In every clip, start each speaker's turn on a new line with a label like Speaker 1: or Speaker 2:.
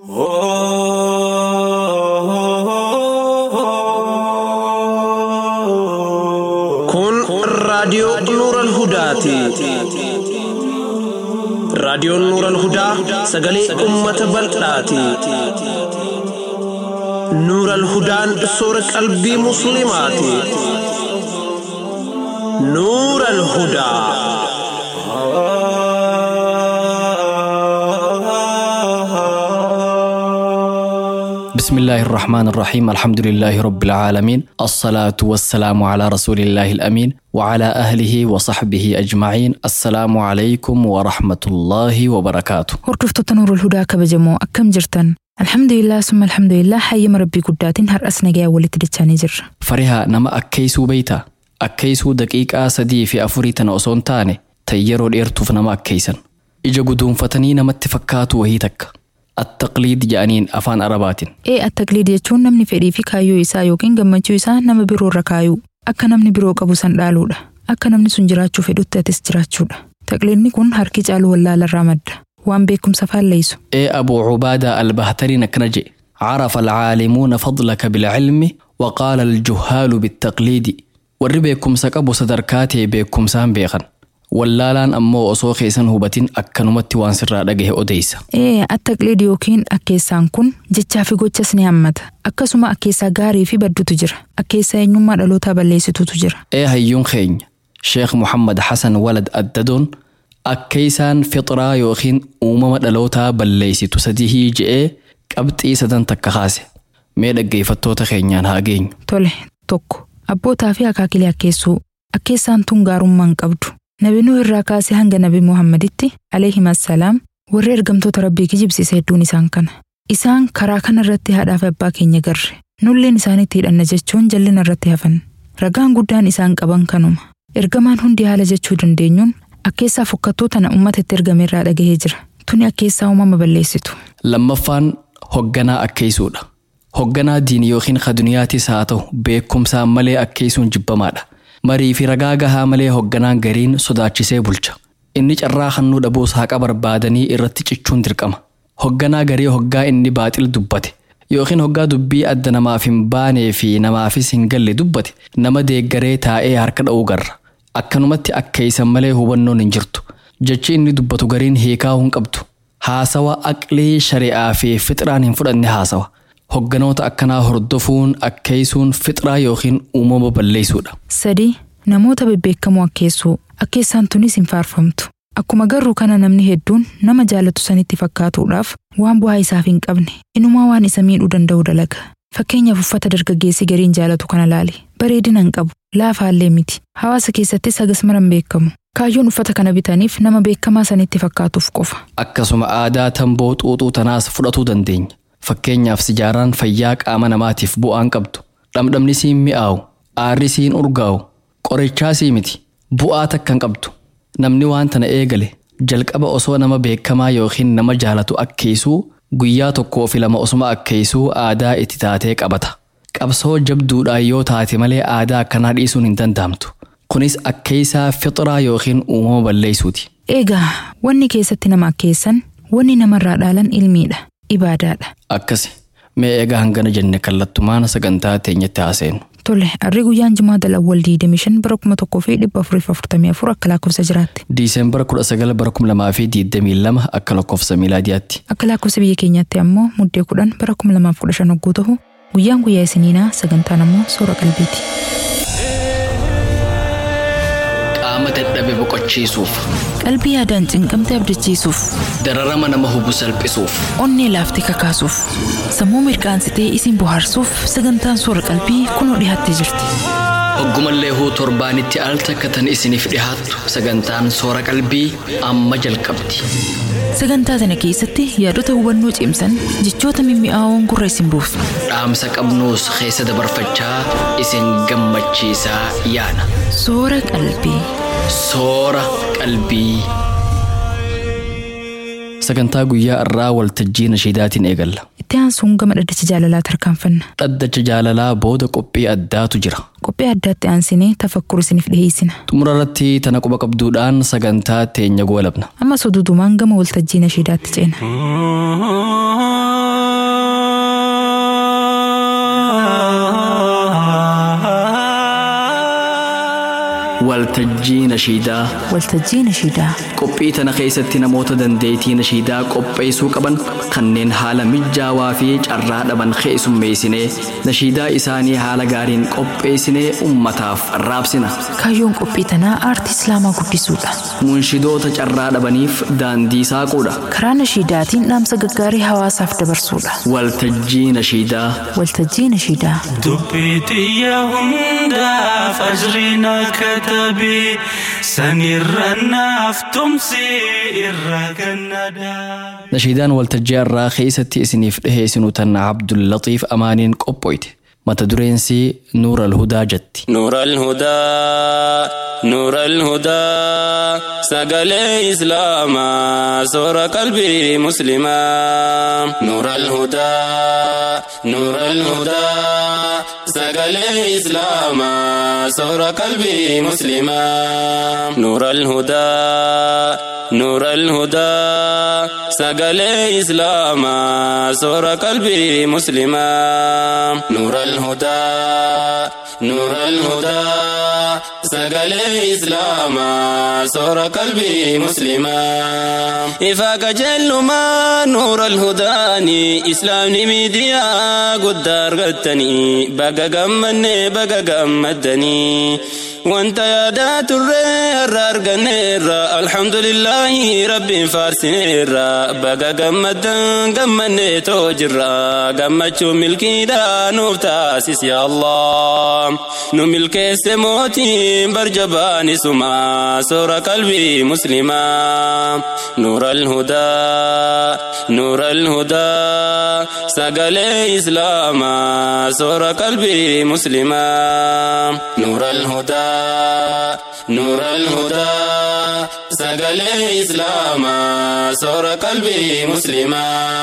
Speaker 1: Kun raadiyoo Nuural Hudaati. Raadiyoon Nuural Hudaa sagalee uummata bal'aati. Nuural Hudaan soora qalbii Musliimaati. Nuural Hudaa.
Speaker 2: بسم الله الرحمن الرحيم الحمد لله رب العالمين الصلاة والسلام على رسول الله الأمين وعلى أهله وصحبه أجمعين السلام عليكم ورحمة الله وبركاته
Speaker 3: Hordoftoota Nuurul Hudaa kabajamoo akkam jirtan? Alhamdulillah summa alhamdulillah hayyama rabbii guddaatiin har'as nagayaa walitti dachaanii jirra.
Speaker 2: فرها نما أكيسو بيتا أكيسو دقيقة سدي في أفري تنأسون تاني تيرو ديرتوف نما أكيسن إجا قدوم فتني نما اتفكاتو وهي تك التقليد جانين أفان أربات
Speaker 3: Ee attaqliid jechuun namni fedhii fi kaayyoo isaa yookiin gammachuu isaa nama biroo irra kaayuu. Akka namni biroo qabu san dhaaluudha. Akka namni sun jiraachuu fedhutti atis jiraachuudha. Taqliidni kun harki caalu wallaalarraa madda. Waan beekumsa faalleessu.
Speaker 2: إيه أبو عبادة البهتري نكنجي عرف العالمون فضلك بالعلم وقال الجهال بالتقليد warri beekumsa qabu sadarkaatee beekumsaan beekan wallaalaan ammoo osoo keessan hubatin akkanumatti waan sirraa dhagahe odeessa
Speaker 3: Ee attaqliid yookiin akkeessaan kun jechaa fi gochas ni hammata. Akkasuma akkeessaa gaarii fi badduutu jira. Akkeessaa eenyummaa dhalootaa balleessitutu jira.
Speaker 2: ee hayyuun keenya sheekh muhammad hasan walad addadoon akkeessaan fixraa yookiin uumama dhalootaa balleessitu sadihii je'ee qabxii sadan takka kaase mee dhaggeeffattoota keenyaan haa geenyu
Speaker 3: Tole tokko abbootaa fi akaakilee akkeessuu akkeessaan tun gaarummaan qabdu nabi nuh irraa kaasee hanga nabi muhammaditti alayhimassalaam warri ergamtoota rabbii kijibsiise hedduun isaan kana isaan karaa kana irratti haadhaa fi abbaa keenya garre nulleen isaanitti hidhanna jechuun jallina irratti hafan ragaan guddaan isaan qaban kanuma ergamaan hundi haala jechuu dandeenyuun akkeessaa fokkattuu tana ummata itti ergame irraa dhagahee jira tuni akkeessaa uumama balleessitu
Speaker 2: lammaffaan hogganaa akkeessuudha hogganaa diinii yookiin kaduniyaatis haa ta'u beekumsaan malee akkeessuun jibbamaadha marii fi ragaa gahaa malee hogganaan gariin sodaachisee bulcha inni carraa hannuu dhabuus haqa barbaadanii irratti cichuun dirqama hogganaa garii hoggaa inni baaxil dubbate yookiin hoggaa dubbii adda namaaf hin baanee fi namaafis hin galle dubbate nama deeggaree taa'ee harka dha'uu garra akkanumatti akkeessan malee hubannoon hin jirtu jechi inni dubbatu gariin hiikaa hin qabdu haasawa aqlii shari'aa fi fixraan hin fudhanne haasawa hogganoota akkanaa hordofuun akkeessuun fixraa yookiin uumama balleessuudha
Speaker 3: sadii namoota bebbeekamoo akkeessuu akkeessaan tunis hin faarfamtu akkuma garuu kana namni hedduun nama jaalatu sanitti fakkaatuudhaaf waan bu'aa isaaf hin qabne inumaa waan isa miidhuu danda'u dalaga fakkeenyaaf uffata dargaggeessi gariin jaalatu kana laali bareedina hin qabu laafaallee miti hawaasa keessattis hagas maran beekamu kaayyoon uffata kana bitaniif nama beekamaa sanitti fakkaatuuf qofa
Speaker 2: akkasuma aadaa tamboo xuuxuu tanaas fudhatuu dandeenya fakkeenyaaf sijaaraan fayyaa qaama namaatiif bu'aan qabdu dhamdhamni siin mi'aawu aarri siin urgaa'u qorichaa sii miti bu'aa takka hin qabdu namni waan tana eegale jalqaba osoo nama beekamaa yookiin nama jaalatu akkeessuu guyyaa tokkoo fi lama osuma akkeessuu aadaa itti taatee qabata qabsoo jabduudhaan yoo taate malee aadaa akkanaa dhiisuun hin danda'amtu kunis akkeessaa fixraa yookiin uumama balleessuuti
Speaker 3: eegaa wanni keessatti nama akkeessan wanni namarraa dhaalan ilmiidha ibaadaadha
Speaker 2: akkasi mee eegaa hangana jenne kallattumaan sagantaa teenyatti haaseenu
Speaker 3: Tole, harri guyyaan jimaa dalawwal 25 bara 1444 akka lakkoofsa jiraatti.
Speaker 2: diiseembara 19 bara 2022 akka lakkoofsa miilaadiyaatti
Speaker 3: Akka lakkoofsa biyya keenyaatti ammoo muddee 10 bara 2015 hogguu ta'u guyyaan guyyaa isiniinaa sagantaan ammoo soora qalbiiti.
Speaker 2: qaama dadhabe boqochiisuuf
Speaker 3: Qalbii yaadaan cinqamte abdachiisuuf,
Speaker 2: dararama nama hubu salphisuuf
Speaker 3: onnee laaftee kakaasuuf, sammuu mirqaansitee isin bohaarsuuf sagantaan soora qalbii kunoo dhiyaattee jirti.
Speaker 2: hoggumallee huu torbaanitti al takkatan isiniif dhihaattu sagantaan soora qalbii amma jalqabdi
Speaker 3: Sagantaa sana keessatti yaadota hubannoo cimsan jechoota mimmi'aawoon gurra isin buufna.
Speaker 2: dhaamsa qabnuus keessa dabarfachaa isin gammachiisaa yaana
Speaker 3: Soora qalbii.
Speaker 2: soora qalbii. sagantaa guyyaa irraa waltajjii nashiidaatiin eegalla
Speaker 3: Itti aansuun gama dhaddacha jaalalaa tarkaanfanna.
Speaker 2: dhaddacha jaalalaa booda qophii addaatu jira
Speaker 3: Qophii addaatti aansinee tafakkur isiniif dhiheessina.
Speaker 2: xumura irratti tana quba qabduudhaan sagantaa teenya goolabna
Speaker 3: Ammas oduudumaan gama waltajjii nashiidaatti ceena.
Speaker 2: waltajjii nashiidaa
Speaker 3: waltajjii nashiidaa
Speaker 2: qophii tana keessatti namoota dandeettii nashiidaa qopheessuu qaban kanneen haala mijaawaa fi carraa dhaban keessummeessinee nashiidaa isaanii haala gaariin qopheessinee ummataaf raabsina
Speaker 3: kaayyoon qophii tanaa aartii islaamaa guddisuudha
Speaker 2: munshidoota carraa dhabaniif daandii saaquudha
Speaker 3: karaa nashiidaatiin dhaamsa gaggaarii hawaasaaf dabarsuudha
Speaker 2: waltajjii nashiidaa
Speaker 3: waltajjii nashiidaa
Speaker 4: dubbii xiyya hundaaf ajriin akka tabii sanirra naaf tumsi irra gannadaa.
Speaker 2: nashiidaan waltajjii irraa keessatti isiniif dhiheessinu tan abdullatiif amaaniin qophoyte mata dureensi nuura alhudaa jetti
Speaker 5: نور الهدى نور الهدى سقلي إسلاما سور قلبي مسلما نور الهدى نور الهدى سقلي إسلاما سور قلبي مسلما نور الهدى نور الهدى سقلي إسلاما سور قلبي مسلما نور الهدى نور الهدى سقلي إسلاما سور قلبي مسلما إفاق جل ما نور الهداني إسلامي ميديا قدار قدتني بقى قمني بقى قمدني وانت يا دات الرير أرقنير الحمد لله ربي فارسنير بقى قمدن قمني توجر قمتشو ملكي دا نوف تاسيس يا الله نو ملكي سموتي برجباني سما سور قلبي مسلما نور الهدى نور الهدى سقلي إسلاما سور قلبي مسلما نور الهدى نور الهدى سقلي إسلاما سور قلبي مسلما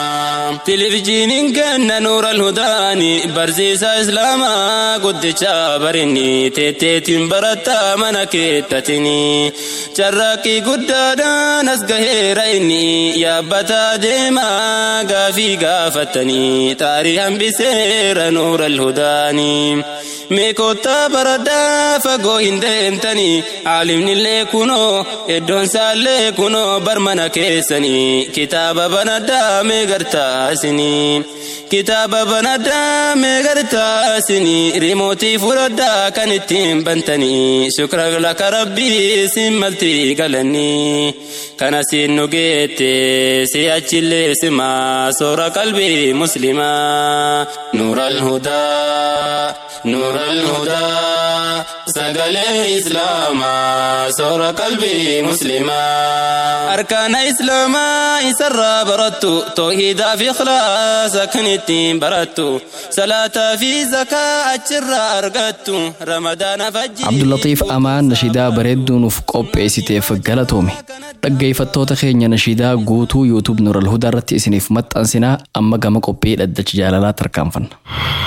Speaker 5: تلفجين كان نور الهداني برزيسا إسلاما قد برني تيتيتين برتا منكتتني جراكي قدادا نسقه رأيني يا بتا ديما قافي قافتني تاريخا بسير نور الهداني meekota baradaa fagoo hin deemtanii caalimnillee kunoo iddoon saallee kunoo barmana keessanii kitaaba banaddaa meegartaasinii kitaaba banaddaa meegartaasinii rimootii fudhaddaa kan ittiin bantanii shukra laka rabbii sin maltii galanii kana siin nu geette si achillee simaa soora qalbii muslimaa nuura alhudaa نور الهدى سقل إسلاما سور قلبي مسلما أركان إسلاما يسر برتو توحيدا في إخلاص كنتين برتو صلاة في زكاة أجر أرقدتو رمضان فجر
Speaker 2: abdullatiif amaan nashiidaa bareedduu nuuf qopheessiteef galatoome dhaggeeffattoota keenya nashiidaa guutuu yuutuub nuural hudaa irratti isiniif maxxansinaa amma gama qophii dhaddacha jaalalaa tarkaanfanna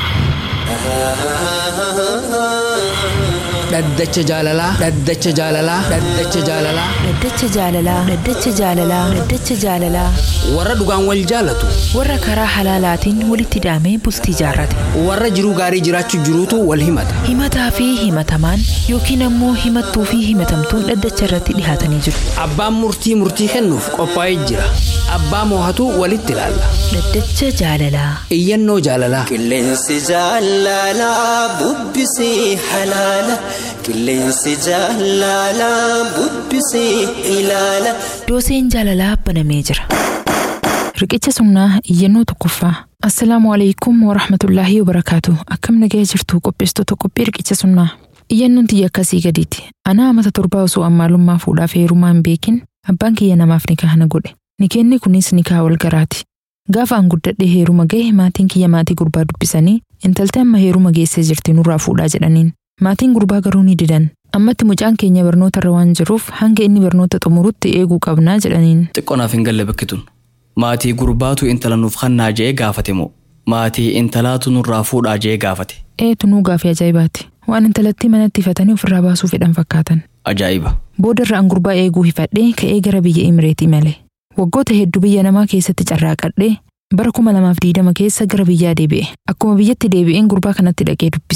Speaker 6: dhaddacha jaalalaa dhaddacha jaalalaa dhaddacha jaalalaa
Speaker 3: dhaddacha jaalalaa dhaddacha jaalalaa dhaddacha jaalalaa
Speaker 6: warra dhugaan wal jaalatu
Speaker 3: warra karaa halaalaatiin walitti hidhamee bultii jaarrate
Speaker 6: warra jiruu gaarii jiraachuu jiruutu wal himata
Speaker 3: himataa fi himatamaan yookiin ammoo himattuu fi himatamtuun dhaddacha irratti dhihaatanii jiru
Speaker 6: abbaan murtii murtii kennuuf qophaa'ee jira abbaa moohatu walitti ilaalla
Speaker 3: dhaddacha jaalalaa
Speaker 6: iyyannoo jaalalaa
Speaker 7: qilleensi jaalalaa bubbisii halaala qilleensi jaalalaa bubbisii ilaala
Speaker 3: dooseen jaalalaa banamee jira riqicha sunnaa iyyannoo tokkoffaa assalaamu alaikum warahmatullaahi wabarakaatu akkam nagaya jirtu qopheessitoota qophii riqicha sunnaa iyyannoon tiyya akkasii gadiiti anaa amata torbaa osoo ammaalummaa fuudhaaf heerumaa hin beekin abbaan kiyya namaaf nikaa na godhe nikeenni kunis nikaa wal garaati gaafa an guddadhee heeruma gahe maatiin kiyya maatii gurbaa dubbisanii intaltee amma heeruma geessee jirti nurraa fuudhaa jedhaniin maatiin gurbaa garuu ni didan ammatti mucaan keenya barnoota irra waan jiruuf hanga inni barnoota xumurutti eeguu qabnaa jedhaniin
Speaker 2: xiqqoonaaf hin galle bakkitun maatii gurbaatu intala nuuf kennaa jee gaafate moo maatii intalaatu nurraa fuudhaa jee gaafate
Speaker 3: eetu nuu gaafii ajaa'ibaati waan intalattii manatti hifatanii ofirraa baasuu fedhan fakkaatan
Speaker 2: ajaa'iba
Speaker 3: booda irra an gurbaa eeguu hifadhee ka'ee gara biyya imireetii malee waggoota hedduu biyya namaa keessatti carraaqadhee bara kuma lamaaf diidama keessa gara biyyaa deebi'e akkuma biyyatti deebi'een gurbaa kanatti dhaqee dubbise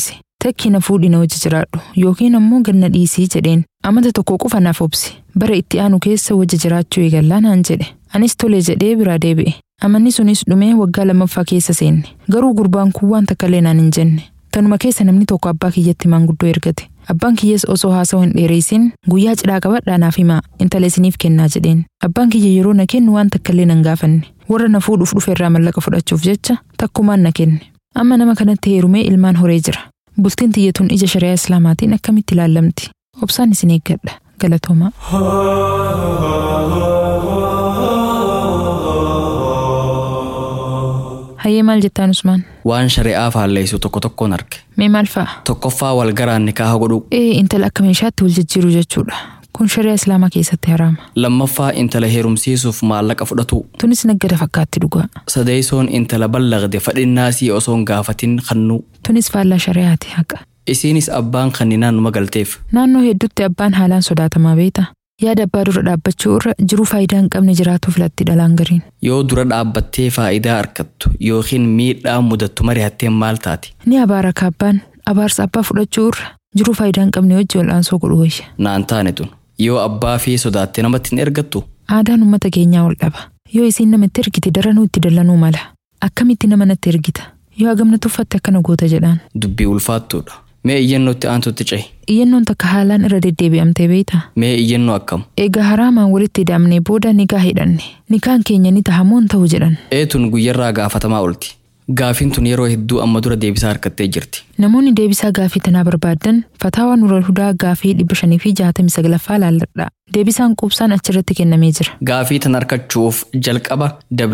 Speaker 3: Takki na fuudhi na wajji jiraadhu yookiin ammoo ganna dhiisii jedheen. Amata tokko qofa naaf obsi. Bara itti aanu keessa wajji jiraachuu eegallaa naan jedhe. Anis tole jedhee biraa deebi'e. Amanni sunis dhumee waggaa lammaffaa keessa seenne. Garuu gurbaan kun waan takkallee naan hin jenne. Tanuma keessa namni tokko abbaa kiyyatti maanguddoo ergate. Abbaan kiyyees osoo haasawaa hin dheereessin guyyaa cidhaa qabadhaa naaf himaa intala isiniif kennaa jedheen. Abbaan kiyya yeroo na kennu waan takkallee nan gaafanne. Warra na fuudhuuf dhufe irraa mallaqa fudhachuuf jecha takkumaan na kenne. Amma nama kanatti heerumee ilmaan horee jira. Bultiin tiyyatuun ija shari'aa islaamaatiin akkamitti ilaallamti? Obsaan isin eeggadha. Galatoomaa. Hayyee maal jettaan Usmaan?
Speaker 2: Waan shari'aa faalleessu tokko tokkoon arge.
Speaker 3: Mee maal fa'a?
Speaker 2: Tokkoffaa wal garaan nikaaha godhuu.
Speaker 3: Ee intala akka meeshaatti wal jijjiiruu jechuudha. Kun shari'aa islaamaa keessatti haraama.
Speaker 2: Lammaffaa intala heerumsiisuuf maallaqa fudhatuu.
Speaker 3: Tunis naggada fakkaatti dhugaa.
Speaker 2: Sadeessoon intala ballaqde fadhinnaasii osoo hin gaafatin kannuu.
Speaker 3: Tunis faallaa shari'aati haqa.
Speaker 2: Isiinis abbaan kanninaan numa galteef.
Speaker 3: Naannoo hedduutti abbaan haalaan sodaatamaa beektaa? Yaada abbaa dura dhaabbachuu irra jiruu faayidaa hin qabne jiraatu filatti dhalaan gariin.
Speaker 2: Yoo dura dhaabbattee faayidaa argattu yookiin miidhaa mudattu mari'atteen maal taati?
Speaker 3: Ni abaara kaabbaan abaarsa abbaa fudhachuu irra jiruu faayidaa hin qabne wajji wal'aansoo godhu wayya.
Speaker 2: Naan taane tun. Yoo abbaa fi sodaatte namatti hin ergattu?
Speaker 3: Aadaan uummata keenyaa wal dhaba. Yoo isiin namatti ergite daranuu itti dallanuu mala. Akkamitti nama natti ergita? Yoo hagamna tuffatte akkana goota jedhaan.
Speaker 2: Dubbii ulfaattuudha. Mee iyyannootti aantutti cehi.
Speaker 3: Iyyannoon takka haalaan irra deddeebi'amtee beektaa?
Speaker 2: Mee iyyannoo akkam?
Speaker 3: Egaa haraamaan walitti hidhamnee booda nikaa hidhanne. Nikaan keenya ni tahamoon ta'u jedhan.
Speaker 2: Eetun guyyarraa gaafatamaa oolti. Gaafiin tun yeroo hedduu amma dura deebisaa harkattee jirti.
Speaker 3: Namoonni deebisaa gaafii tanaa barbaadan fataawaa nural hudaa gaafii dhibba shanii fi jaatamii saglaffaa laalladha. Deebisaan quubsaan achirratti kennamee jira.
Speaker 2: Gaafii tan argachuuf jalqaba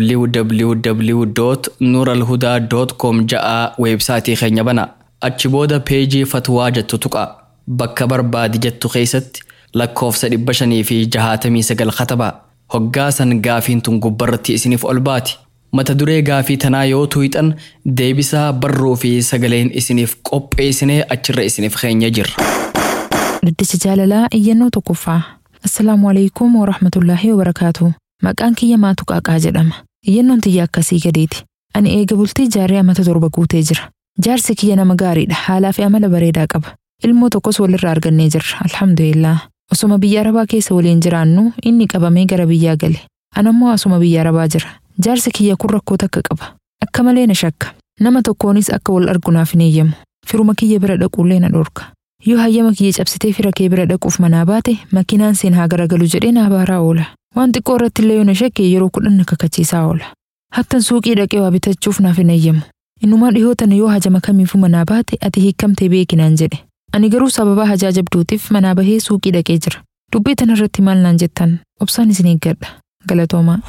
Speaker 2: www.nuralhudaa.com ja'aa weebsaayitii keenya banaa. Achi booda peejii fatwaa jettu tuqaa. Bakka barbaadi jettu keessatti lakkoofsa dhibba shanii fi jahaatamii sagal katabaa. Hoggaasan gaafiin tun gubbarratti isiniif ol baati. Mata duree gaafii tanaa yoo tuuxan deebisaa barruu fi sagaleen isiniif qopheessinee achirra isiniif keenya jirra.
Speaker 3: Dhaddacha jaalalaa iyyannoo tokkoffaa. Assalaamu alaikum wa rahmatullaahi wa barakaatu. Maqaan kiyya maatu qaaqaa jedhama. Iyyannoon tiyya akkasii gadeeti. Ani eega bultii jaarree amata torba guutee jira. Jaarsi kiyya nama gaariidha. Haalaa fi amala bareedaa qaba. Ilmoo tokkos walirraa argannee jirra. Alhamdulillah. Osoma biyya Arabaa keessa waliin jiraannu inni qabamee gara biyyaa gale. Anammoo asuma biyya Arabaa jira. Jaarsi kiyya kun rakkoo takka qaba. Akka malee na shakka. Nama tokkoonis akka wal argu naaf hin eeyyamu. Firuma kiyya bira dhaquullee na dhorka. Yoo hayyama kiyya cabsitee fira kee bira dhaquuf manaa baate makiinaan seen haa garagalu jedhee na abaaraa oola. Waan xiqqoo irratti illee yoo na shakke yeroo kudhan na kakachiisaa oola. Hattan suuqii dhaqee waa bitachuuf naaf hin eeyyamu. Innumaa dhihootan yoo hajama kamiifuu manaa baate ati hiikamtee beekinaan jedhe. Ani garuu sababa hajaa jabduutiif manaa bahee suuqii dhaqee jira. Dubbii tanarratti maal naan jettan obsaan isin eeggadha. Galatoomaa.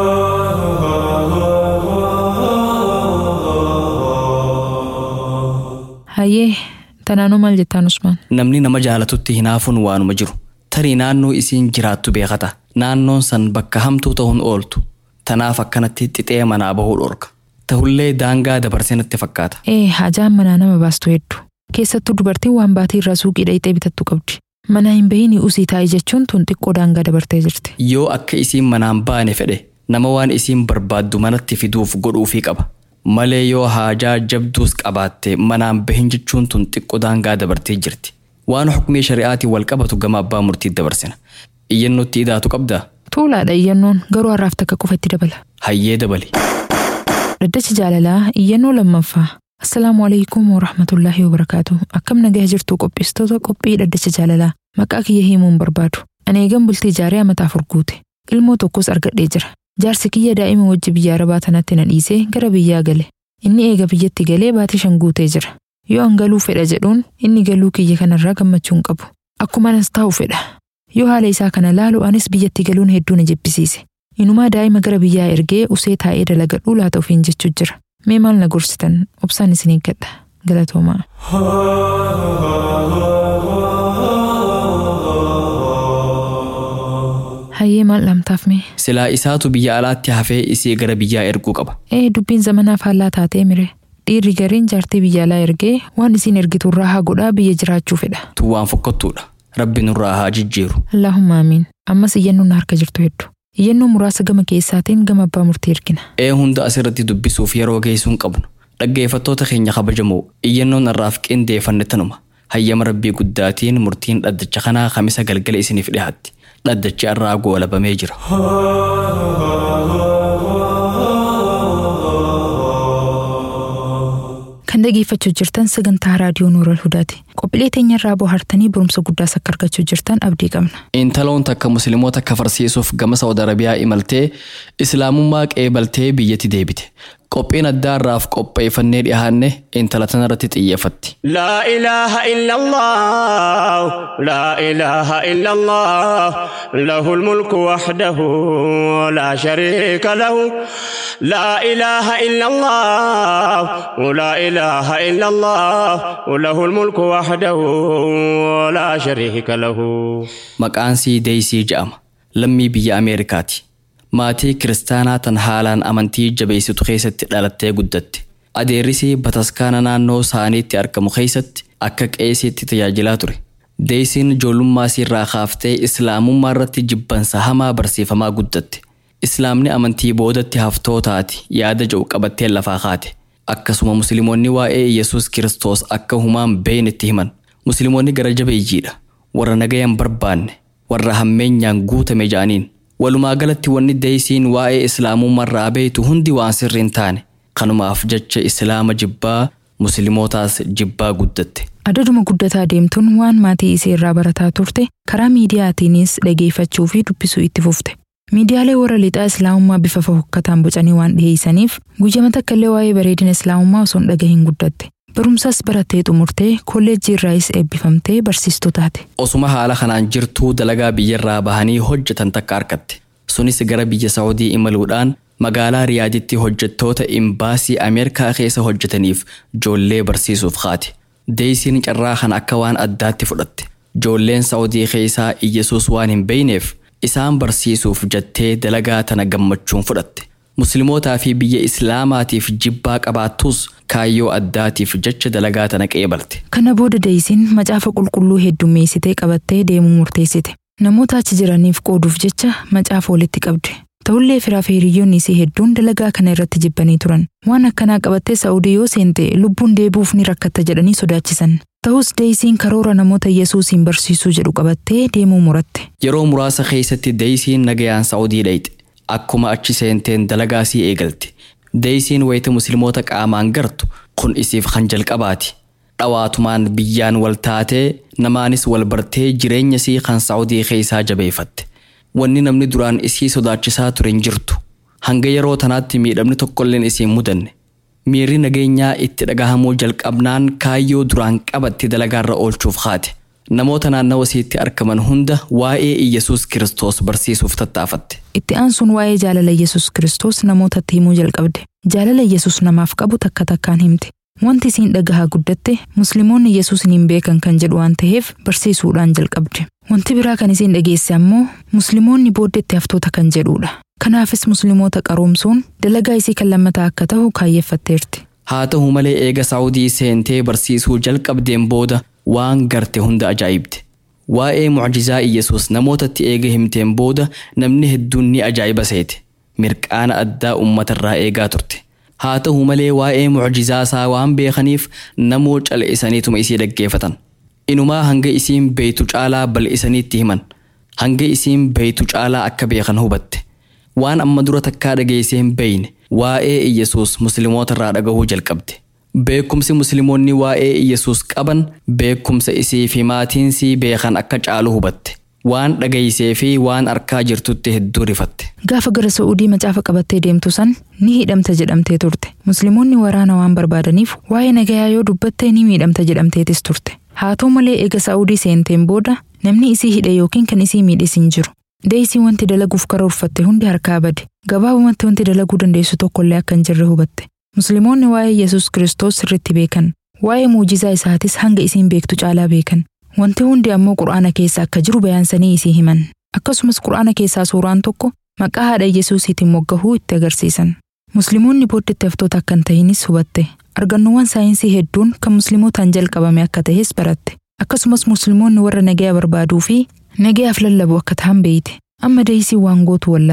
Speaker 3: Hayyee tanaanuu maal jettaan Usmaan?
Speaker 2: Namni nama jaalatutti hinaafuun waanuma jiru. Tarii naannoo isiin jiraattu beekata. Naannoon san bakka hamtuu ta'uun ooltu. Tanaaf akkanatti xixee manaa bahuu dhorka. Tahullee daangaa dabarsee natti fakkaata.
Speaker 3: Ee hajaan manaa nama baastu hedduu. Keessattuu dubartiin waan baatii irraa suuqii dhayixee bitattu qabdi. Manaa hin bahiin usii taa'ii jechuun tun xiqqoo daangaa dabartee jirti.
Speaker 2: Yoo akka isiin manaan baane fedhe nama waan isiin barbaaddu manatti fiduuf godhuufii qaba. Malee yoo haajaa jabduus qabaatte manaan bahin jechuun tun xiqqoo daangaa dabartee jirti. Waan xukumii shari'aatiin wal qabatu gama abbaa murtii dabarsina. Iyyannootti idaatu qabdaa?
Speaker 3: Tuulaadha iyyannoon garuu har'aaf takka qofa itti dabala.
Speaker 2: Hayyee dabali.
Speaker 3: Dhaddacha jaalalaa iyyannoo lammaffaa. Assalaamu alaikum wa rahmatullaahi wa barakaatu. Akkam nagaa jirtu qopheessitoota qophii dhaddacha jaalalaa. Maqaa kiyya himuun barbaadu. Ani eegan bultii jaaree amataa afur guute. Ilmoo tokkos argadhee jira. Jaarsi kiyya daa'ima wajji biyya arabaa tanatti na dhiisee gara biyyaa gale. Inni eega biyyatti galee baatii shan guutee jira. Yoo an galuu fedha jedhuun inni galuu kiyya kanarraa gammachuu hin qabu. Akkuma anas taa'u fedha. Yoo haala isaa kana laalu anis biyyatti galuun hedduu na jibbisiise. Inumaa daa'ima gara biyyaa ergee usee taa'ee dalagadhuu laata ofiin jechuu jira. Mee maal na gorsitan obsaan isin eeggadha. Galatoomaa. Hayyee maal dhamtaaf mee?
Speaker 2: Silaa isaatu biyya alaatti hafee isii gara biyyaa erguu qaba.
Speaker 3: Ee dubbiin zamanaaf faallaa taatee mire. Dhiirri gariin jaartii biyya alaa ergee waan isiin ergitu irraa haa godhaa biyya jiraachuu fedha.
Speaker 2: Tun waan fokkottuudha. Rabbi nurraa haa jijjiiru.
Speaker 3: Allaahumma amiin. Ammas iyyannoon na harka jirtu hedduu. Iyyannoo muraasa gama keessaatiin gama abbaa murtii ergina.
Speaker 2: Ee hunda asirratti dubbisuuf yeroo geessuun qabnu. Dhaggeeffattoota keenya kabajamoo iyyannoon irraaf qindeeffanne tanuma. Hayyama rabbii guddaatiin murtiin dhaddacha kanaa kamisa galgala isiniif dhiyaatti. Dhaddachi irraa goolabamee jira.
Speaker 3: Kan dhageeffachuu jirtan sagantaa raadiyoo Nooral Hudaati. Qophiilee teenyarraa bohaartanii barumsa guddaas akka argachuu jirtan abdii qabna.
Speaker 2: Intaloon takka musliimoota kafarsiisuuf gama Saawud Arabiyaa imaltee islaamummaa qeebaltee biyyatti deebite. Qophiin addaa irraaf qopheeffannee dhiyaanne intala tanarratti xiyyeeffatti.
Speaker 1: لا إله إلا الله لا إله إلا الله له الملك وحده لا شريك له لا إله إلا الله لا إله إلا الله له الملك وحده لا شريك له
Speaker 2: Maqaan sii Deeysii jedhama. Lammii biyya Ameerikaati. Maatii kiristaanaa tan haalaan amantii jabeessitu keessatti dhalattee guddatte. Adeerrisii bataskaana naannoo isaaniitti argamu keessatti akka qeesiitti tajaajilaa ture. Deeysiin ijoollummaa irraa kaaftee islaamummaa irratti jibbansa hamaa barsiifamaa guddatte. Islaamni amantii boodatti haftoo taati yaada jedhu qabattee lafaa kaate. Akkasuma musliimoonni waa'ee Yesuus Kiristoos akka humaan beeyin itti himan. Musliimoonni gara jabeeyyiidha. Warra nagayan barbaanne. Warra hammeenyaan guutame ja'aniin. Walumaa galatti wanni deeysiin waa'ee islaamummaa irraa beeytu hundi waan sirrii hin taane. Kanumaaf jecha islaama jibbaa muslimootaas jibbaa guddatte.
Speaker 3: Adaduma guddataa deemtuun waan maatii isee irraa barataa turte karaa miidiyaatiinis dhageeffachuu fi dubbisuu itti fufte. Miidiyaalee warra lixaa islaamummaa bifa fofokkataan bocanii waan dhiyeessaniif guyyama takka illee waa'ee bareedina islaamummaa osoo hin dhagahin guddatte. Barumsas barattee xumurtee kolleejjii irraayis eebbifamtee barsiistuu taate.
Speaker 2: Osuma haala kanaan jirtuu dalagaa biyyarraa bahanii hojjetan takka argatte. Sunis gara biyya Saawudii imaluudhaan magaalaa Riyaaditti hojjettoota imbaasii Ameerikaa keessa hojjetaniif ijoollee barsiisuuf kaate. Deeysiin carraa kana akka waan addaatti fudhatte. Ijoolleen Saawudii keessaa Iyyasuus waan hin beeyneef isaan barsiisuuf jettee dalagaa tana gammachuun fudhatte. Muslimootaa fi biyya Islaamaatiif jibbaa qabaattus kaayyoo addaatiif jecha dalagaa tana qeebalte.
Speaker 3: Kana booda deeysiin macaafa qulqulluu heddummeessitee qabattee deemuu murteessite. Namoota achi jiraniif qooduuf jecha macaafa walitti qabde. Ta'ullee firaa fi hiriyoonni isii hedduun dalagaa kana irratti jibbanii turan. Waan akkanaa qabattee Saa'udii yoo seente lubbuun deebuuf ni rakkatta jedhanii sodaachisan. Ta'us deeysiin karoora namoota Yesuusiin barsiisuu jedhu qabattee deemuu muratte.
Speaker 2: Yeroo muraasa keessatti deeysiin nagayaan Saa'udii dhayxe. Akkuma achi seenteen dalagaa sii eegalte. Deeysiin wayita musliimoota qaamaan gartu kun isiif kan jalqabaati. Dhawaatumaan biyyaan wal taatee namaanis wal bartee jireenya sii kan Saa'udii keessaa jabeeffatte. Wanni namni duraan isii sodaachisaa ture hin jirtu. Hanga yeroo tanaatti miidhamni tokkolleen isiin mudanne. Miirri nageenyaa itti dhagahamuu jalqabnaan kaayyoo duraan qabatti dalagaarra oolchuuf kaate. Namoota naannawa isiitti argaman hunda waa'ee Iyyasuus Kiristoos barsiisuuf tattaafatte.
Speaker 3: Itti aansuun waa'ee jaalala Yesuus Kiristoos namootatti himuu jalqabde. Jaalala Yesuus namaaf qabu takka takkaan himte. Wanti isiin dhagahaa guddatte musliimoonni Yesuusin hin beekan kan jedhu waan ta'eef barsiisuudhaan jalqabde. Wanti biraa kan isiin dhageesse ammoo musliimoonni booddeetti haftoota kan jedhudha. Kanaafis musliimoota qaroomsuun dalagaa isii kan lammataa akka ta'u kaayeffatteerti.
Speaker 2: Haa ta'u malee eega Saawudii seentee barsiisuu jalqabdeen booda waan garte hunda ajaa'ibde. Waa'ee mucjizaa Iyyasuus namootatti eega himteen booda namni hedduun ni ajaa'iba seete. Mirqaana addaa uummatarraa eegaa turte. Haa ta'u malee waa'ee mucjizaa isaa waan beekaniif namoo cal'isaniituma isii dhaggeeffatan. Inumaa hanga isiin beeytu caalaa bal'isaniitti himan. Hanga isiin beeytu caalaa akka beekan hubatte. Waan amma dura takkaa dhageessee hin beeyne waa'ee Iyyasuus musliimootarraa dhagahuu jalqabde. Beekumsi musliimoonni waa'ee Iyyasuus qaban beekumsa isii fi maatiinsii beekan akka caalu hubatte. Waan dhageessee fi waan arkaa jirtutti hedduu rifatte.
Speaker 3: Gaafa gara Sa'uudii macaafa qabattee deemtu san ni hidhamta jedhamtee turte. Musliimoonni waraana waan barbaadaniif waa'ee nagayaa yoo dubbatte ni miidhamta jedhamteetis turte. Haa ta'u malee eega Sa'uudii seenteen booda namni isii hidhe yookiin kan isii miidhes hin jiru. Deesii wanti dalaguuf karoorfatte hundi harkaa bade. Gabaabumatti wanti dalaguu dandeessu tokkollee akka hin jirre hubatte. Musliimoonni waa'ee Yesuus Kiristoos sirriitti beekan. Waa'ee muujizaa isaatis hanga isiin beektu caalaa beekan. Wanti hundi ammoo qura'aana keessa akka jiru bayaansanii isii himan. Akkasumas qura'aana keessaa suuraan tokko maqaa haadha Yesuusiitiin moggahuu itti agarsiisan. Musliimoonni booddeetti haftoota akka hin ta'inis hubatte. Argannoowwan saayinsii hedduun kan musliimotaan jalqabame akka ta'es baratte. Akkasumas musliimoonni warra nagaya barbaaduu fi nagayaaf lallabu akka ta'an beeyte. Amma deesii waan gootu wallaalte.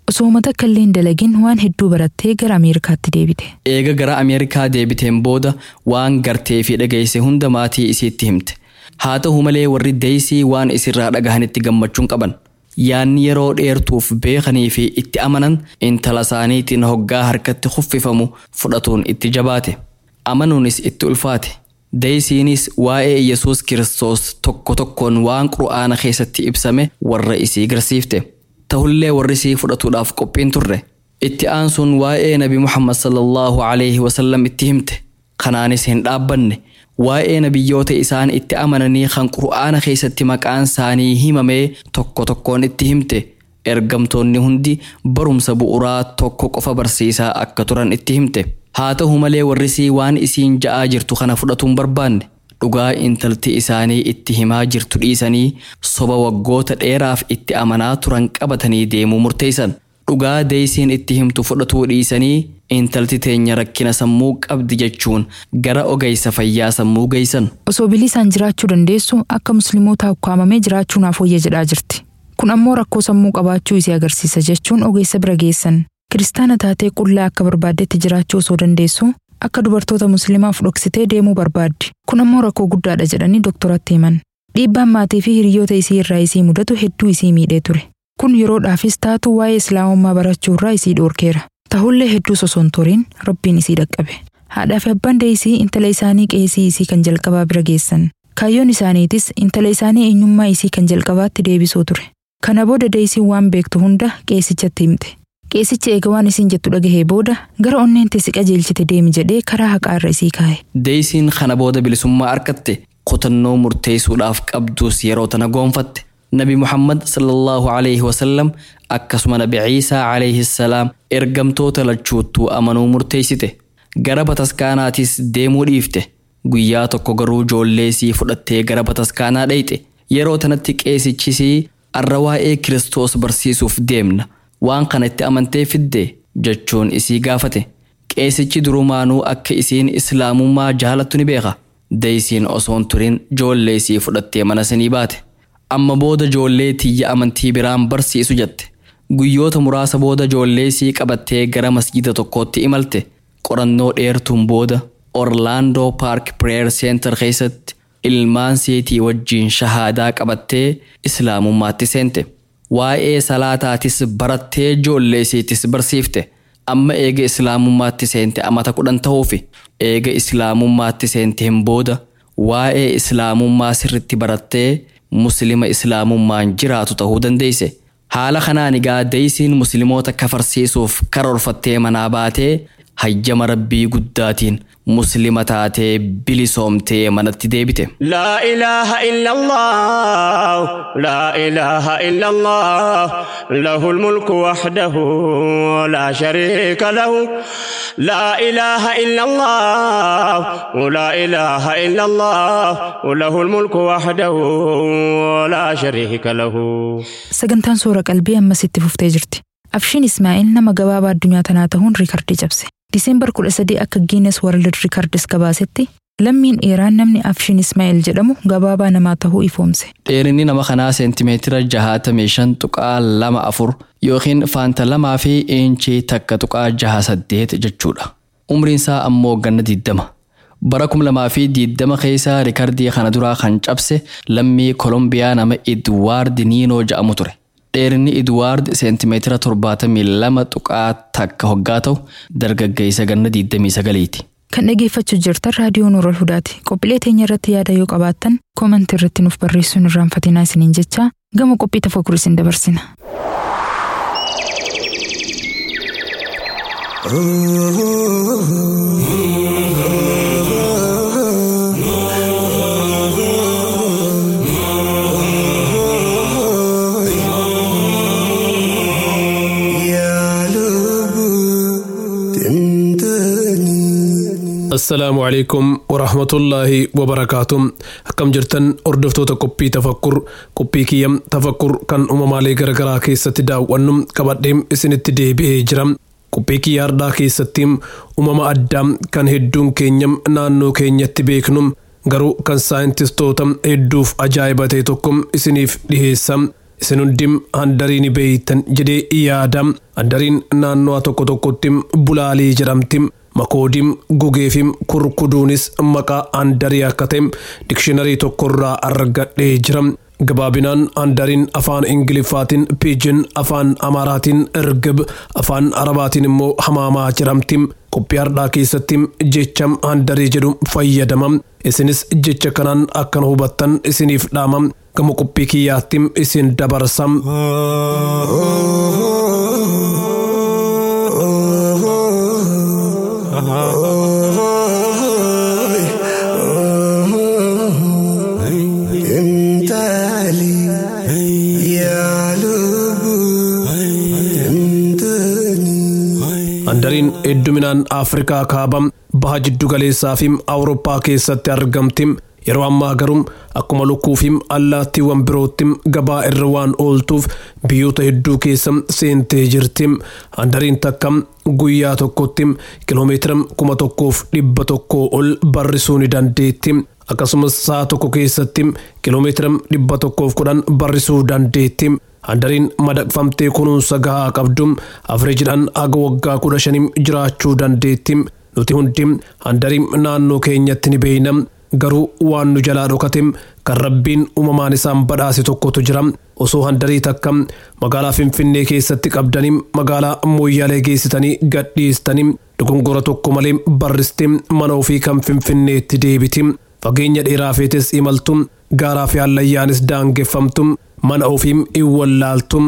Speaker 3: Osoo uummata akka illee hin dalagin waan hedduu barattee gara Ameerikaatti deebite.
Speaker 2: Eega gara Ameerikaa deebiteen booda waan gartee fi dhageesse hunda maatii isiitti himte. Haa ta'u malee warri deeysii waan isirraa dhagahanitti gammachuun qaban. Yaanni yeroo dheertuuf beekanii fi itti amanan intala isaaniitiin hoggaa harkatti kuffifamu fudhatuun itti jabaate. Amanuunis itti ulfaate. Deeysiinis waa'ee Yesuus Kiristoos tokko tokkoon waan qura'aana keessatti ibsame warra isii garsiifte. Ta'ullee warri isii fudhatuudhaaf qophiin turre. Itti aansuun waa'ee Nabi Muhammad sallallahu alaihi wasallam itti himte. Kanaanis hin dhaabbanne. Waa'ee nabiyyoota isaan itti amananii kan qura'aana keessatti maqaan isaanii himamee tokko tokkoon itti himte. Ergamtoonni hundi barumsa bu'uuraa tokko qofa barsiisaa akka turan itti himte. Haa ta'u malee warrisii waan isiin ja'aa jirtu kana fudhatuun barbaanne. Dhugaa intalti isaanii itti himaa jirtu dhiisanii soba waggoota dheeraaf itti amanaa turan qabatanii deemuu murteessan. Dhugaa deeysiin itti himtu fudhatuu dhiisanii intalti teenya rakkina sammuu qabdi jechuun gara ogeessa fayyaa sammuu geessan.
Speaker 3: Osoo bilisaan jiraachuu dandeessu akka musliimoota ukkaamamee jiraachuu naaf wayya jedhaa jirti. Kun ammoo rakkoo sammuu qabaachuu isii agarsiisa jechuun ogeessa bira geessan. Kiristaana taatee qullaa akka barbaaddetti jiraachuu osoo dandeessu akka dubartoota musliimaaf dhoksitee deemuu barbaaddi. Kun ammoo rakkoo guddaadha jedhanii doktoratti himan. Dhiibbaan maatii fi hiriyoota isii irraa isii mudatu hedduu isii miidhee ture. Kun yeroodhaafis taatu waa'ee islaamummaa barachuu irraa isii dhoorkeera. Tahullee hedduu osoon turiin rabbiin isii dhaqqabe. Haadhaa fi abbaan deesii intala isaanii qeesii isii kan jalqabaa bira geessan. Kaayyoon isaaniitis intala isaanii eenyummaa isii kan jalqabaatti deebisuu ture. Kana booda deesiin waan beektu hunda qeesichatti himte. Qeesichi eega waan isiin jettu dhagahee booda gara onneenti si qajeelchite deemi jedhee karaa haqaa irra isii kaa'e.
Speaker 2: Deeysiin kana booda bilisummaa argatte kutannoo murteessuudhaaf qabdus yeroo tana goonfatte. Nabi Muhammad sallallahu alaihi wasallam akkasuma Nabi Ciisaa alaihi salaam ergamtoota lachuuttuu amanuu murteessite. Gara bataskaanaatis deemuu dhiifte. Guyyaa tokko garuu ijoollee isii fudhattee gara bataskaanaa dheyxe. Yeroo tanatti qeesichisii arra waa'ee Kiristoos barsiisuuf deemna. Waan kana itti amantee fidde jechuun isii gaafate. Qeesichi durumaanuu akka isiin islaamummaa jaalattu ni beeka. Deeysiin osoon turin ijoollee isii fudhattee mana sinii baate. Amma booda ijoollee tiyya amantii biraan barsiisu jette. Guyyoota muraasa booda ijoollee isii qabattee gara masjida tokkootti imalte. Qorannoo dheertuun booda Orlaandoo Paark Pireer Seentar keessatti ilmaan seetii wajjiin shahaadaa qabattee islaamummaatti seente. Waa'ee salaataatis barattee ijoollee isiitis barsiifte. Amma eega islaamummaatti seente amata kudhan ta'uufi eega islaamummaatti seenteen booda waa'ee islaamummaa sirritti barattee muslima islaamummaan jiraatu ta'uu dandeesse. Haala kanaan egaa deeysiin musliimoota kafarsiisuuf karoorfattee manaa baatee hayyama rabbii guddaatiin muslima taatee bilisoomtee manatti deebite.
Speaker 1: لا إله إلا الله لا إله إلا الله له الملك وحده لا شريك له لا إله إلا الله لا إله إلا الله له الملك وحده لا شريك له
Speaker 3: Sagantaan soora qalbii ammas itti fuftee jirti. Afshiin Ismaa'eel nama gabaabaa addunyaa tanaa ta'uun riikardii cabse. Diseembar 13 akka Guinness World Records gabaasetti lammiin Iraan namni Afshiin Ismaa'eel jedhamu gabaabaa namaa ta'uu ifoomse.
Speaker 2: Dheerinni nama kanaa seentimeetira jahaatamii shan tuqaa lama afur yookiin faanta lamaa fi inchii takka tuqaa jaha saddeet jechuudha. Umriin isaa ammoo ganna diddama. Bara kum lamaa fi diddama keessa riikardii kana duraa kan cabse lammii Kolombiyaa nama Idwaard Niinoo jedhamu ture. Dheerinni Idwaard seentimeetira torbaatamii lama tuqaa takka hoggaa ta'u dargaggeessa ganna diddamii sagaliiti.
Speaker 3: Kan dhageeffachuu jirtan raadiyoo Nuurol Hudaati. Qophiilee teenya irratti yaada yoo qabaattan koomentii irratti nuuf barreessuun irraanfatinaa isiniin jecha gama qophii tafakkur isin dabarsina.
Speaker 8: assalaamu calaykum waraxmatullaahi wabarakaatu akkam jirtan hordoftoota qophii tafakkur qophii kiyya tafakkur kan uumamaalee garagaraa keessatti daawwannu qabadhee isinitti deebi'ee jira qophii kiyya har'aa keessatti uumama addaa kan hedduun keenya naannoo keenyatti beeknu garuu kan saayintistoota hedduuf ajaa'iba ta'e tokko isiniif dhiheessa isin hundim handarii ni beeytan jedhee yaada handariin naannoo tokko tokkotti bulaalii jedhamti makoodim gugeefim kurkuduunis maqaa handarii akka ta'e dikshiinarii tokkorraa argadhee jira gabaabinaan handariin afaan ingiliffaatiin piijin afaan amaaraatiin ergib afaan arabaatiin immoo hamaamaa jedhamti qophii hardhaa keessatti jecha handarii jedhu fayyadama isinis jecha kanaan akkan hubattan isiniif dhaama gama qophii kiyyaatti isin dabarsa. handariin hedduminaan afrikaa kaabaa baha jiddu galeessaa fi awurooppaa keessatti argamti yeroo ammaa garuu akkuma lukkuu fi allaattiiwwan birootti gabaa irra waan ooltuuf biyyoota hedduu keessa seentee jirti handariin takka guyyaa tokkotti kiloomeetira kuma tokkoof dhibba tokkoo ol barrisuu ni dandeetti akkasumas sa'a tokko keessatti kiloomeetira dhibba tokkoof kudhan barrisuu dandeetti handariin madaqfamtee kunuunsa gahaa qabdu afreejidhaan haga waggaa kudha shanim jiraachuu dandeetti nuti hundi handarii naannoo keenyatti ni beeyna garuu waan nu jalaa dhokate kan rabbiin uumamaan isaan badhaase tokkotu jira osoo handarii takka magaalaa finfinnee keessatti qabdanii magaalaa mooyyaalee geessitanii gadhiistanii dogongora tokko malee barriste mana ofii kan finfinneetti deebiti fageenya dheeraa feetes imaltu gaaraa fi hallayyaanis daangeffamtu mana ofiim in wallaaltum.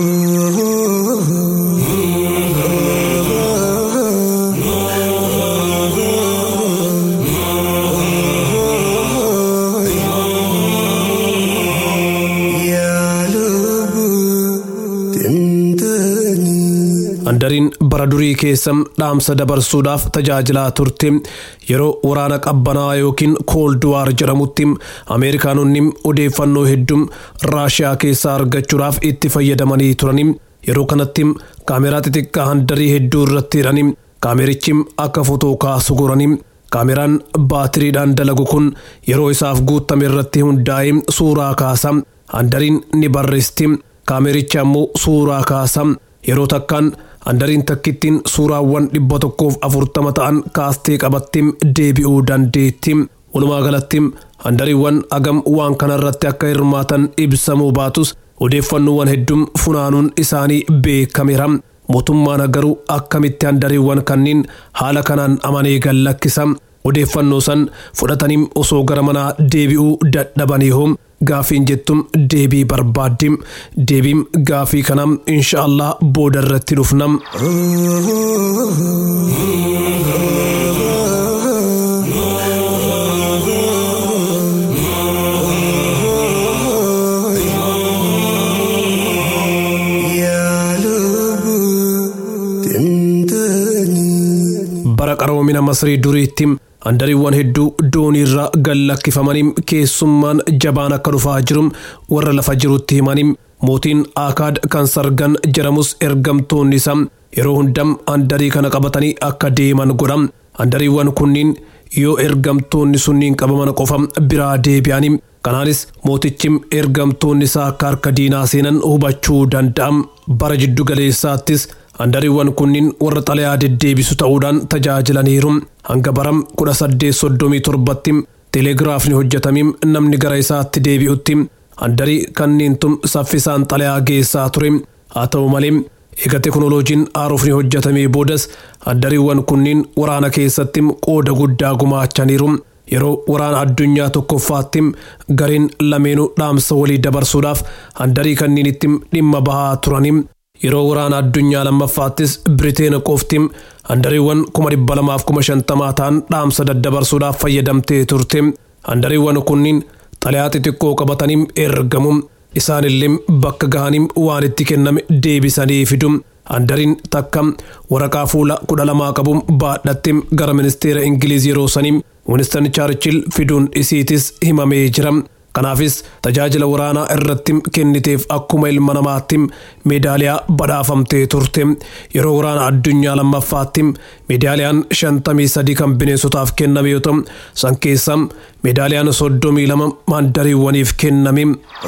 Speaker 8: handariin bara durii keessa dhaamsa dabarsuudhaaf tajaajilaa turte yeroo waraana qabbanaa yookiin koolduwaar jedhamutti ameerikaanonni odeeffannoo hedduu raashiyaa keessaa argachuudhaaf itti fayyadamanii turani yeroo kanatti kaameraa xixiqqaa handarii hedduu irratti hidhani kaamerichi akka fotoo kaasu gorani kaameraan baatiriidhaan dalagu kun yeroo isaaf guutame irratti hundaa'ee suuraa kaasa handariin ni barreesti kaamericha ammoo suuraa kaasa yeroo takkaan handariin takkittiin suuraawwan dhibba tokkoof afurtama ta'an kaastee qabattiin deebi'uu dandeetti walumaa galatti handariiwwan agam waan kanarratti akka hirmaatan ibsamuu baatus odeeffannoowwan hedduun funaanuun isaanii beekameera mootummaan garuu akkamitti handariiwwan kanneen haala kanaan amanee gallakkisa odeeffannoo san fudhatanii osoo gara manaa deebi'uu dadhabanii hoo gaafiin jettum deebii barbaaddim deebiin gaafii kanam inshaallah booda irratti dhufnam. bara qaroomina masrii duriitti handariiwwan hedduu dooniirra gallakkifamanii keessummaan jabaan akka dhufaa jiru warra lafa jirutti himanii mootiin aakaad kan sargan jedhamus ergamtoonni isaa yeroo hundam handarii kana qabatanii akka deeman godham handariiwwan kunniin yoo ergamtoonni sunniin qabaman qofa biraa deebi'anii kanaanis mootichi ergamtoonni isaa akka harka diinaa seenan hubachuu danda'am bara jiddu galeessaattis handariiwwan kunniin warra xalayaa deddeebisu ta'uudhaan tajaajilaniiru hanga baram kudha saddeet soddomii torbatti teelegiraafni hojjetamim namni gara isaatti deebi'utti handarii kanniintum saffisaan xalayaa geessaa ture haa ta'u malee eega teknooloojiin haarofni hojjetamee boodas handariiwwan kunniin waraana keessatti qooda guddaa gumaachaniiru yeroo waraana addunyaa tokkoffaatti gareen lameenuu dhaamsa walii dabarsuudhaaf handarii kanniinitti dhimma bahaa turanii yeroo waraana addunyaa lammaffaattis biriteen qofti handariiwwan kuma dhibba lamaaf kuma shantamaa ta'an dhaamsa daddabarsuudhaaf fayyadamtee turte handariiwwan kunniin xalayaa xixiqqoo qabatanii ergamu isaanillee bakka gahanii waan itti kenname deebisanii fidu handariin takka waraqaa fuula kudha lamaa qabu baadhatte gara ministeera ingiliiz yeroo sanii winistan chaarchil fiduun isiitis himamee jira Kanaafis tajaajila waraanaa irratti kenniteef akkuma ilma namaatti meedaaliyaa badhaafamtee turte. Yeroo waraana addunyaa lammaffaatti meedaaliyaan shantamii sadii kan bineensotaaf kenname yoo ta'u san keessa meedaaliyaan soddomii lama maandariiwwaniif kenname.